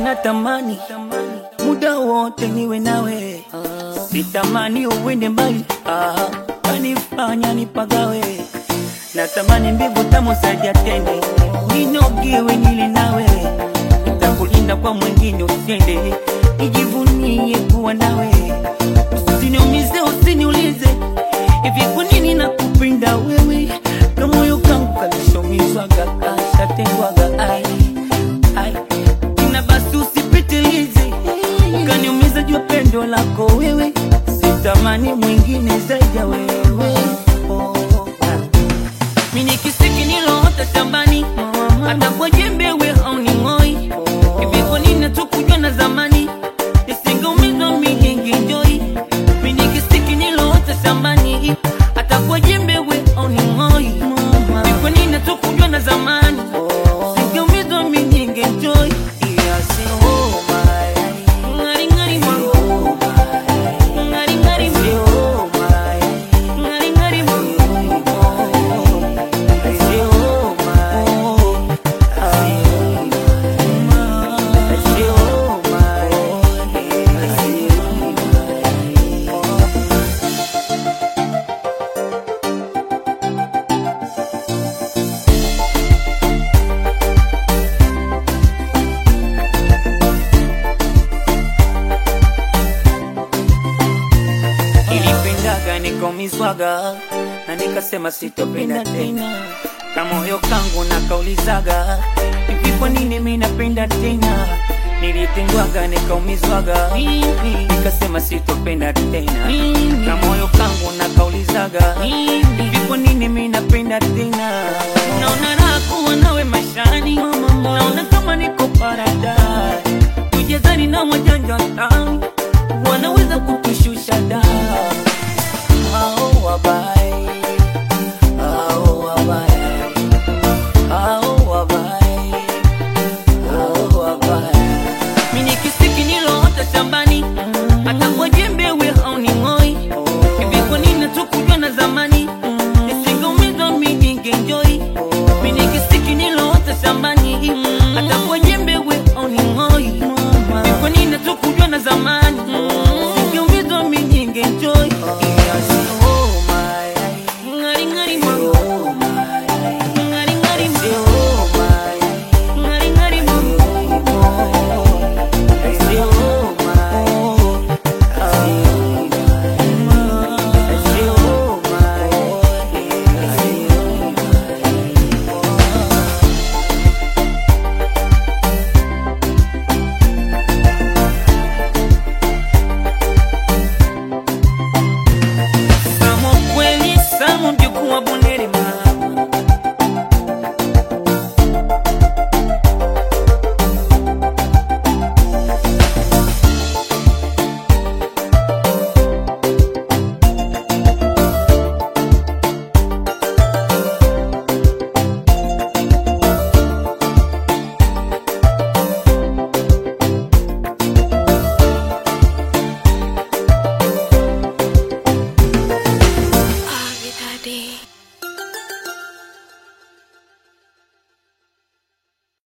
natamani muda wote niwe nawe, sitamani uwende mbali, ah, kanifanya nipagawe. Natamani mbingu tamu zaidi ya tende, ninogiwe nile nawe, nitakulinda kwa mwingine usende, nijivunie kuwa nawe, usiniumize, usiniulize hivi kwa nini nakupenda wewe, na moyo kangu kalishomizwaga kashatengwaga ai ai na basi usipitilize ukaniumiza jua pendo lako wewe, sitamani mwingine zaidi ya wewe. Oh, ah. Mimi ni kisiki niloota shambani, hata kwa jembe we hauning'oi. Hivi kwa nini hatukujua na zamani, nisingeumizwa mimi ningenjoi. Mimi ni kisiki niloota shambani, hata kwa jembe we hauning'oi. Hivi kwa nini hatukujua na zamani, nisingeumizwa mimi ningenjoi. Ngari ngari mwangu, ngari ngari mwangu, ngari ngari mwangu. Nilipendaga nikaumizwaga na nikasema sitopenda tena, na moyo kangu nakaulizaga hivi, kwa nini mimi napenda tena? Nilitengwaga nikaumizwaga, nikasema sitopenda tena, na moyo kangu nakaulizaga hivi, kwa nini mimi napenda tena? Naona raha kuwa nawe maishani, naona kama niko paradise, tujezani na wajanja tani wanaweza ku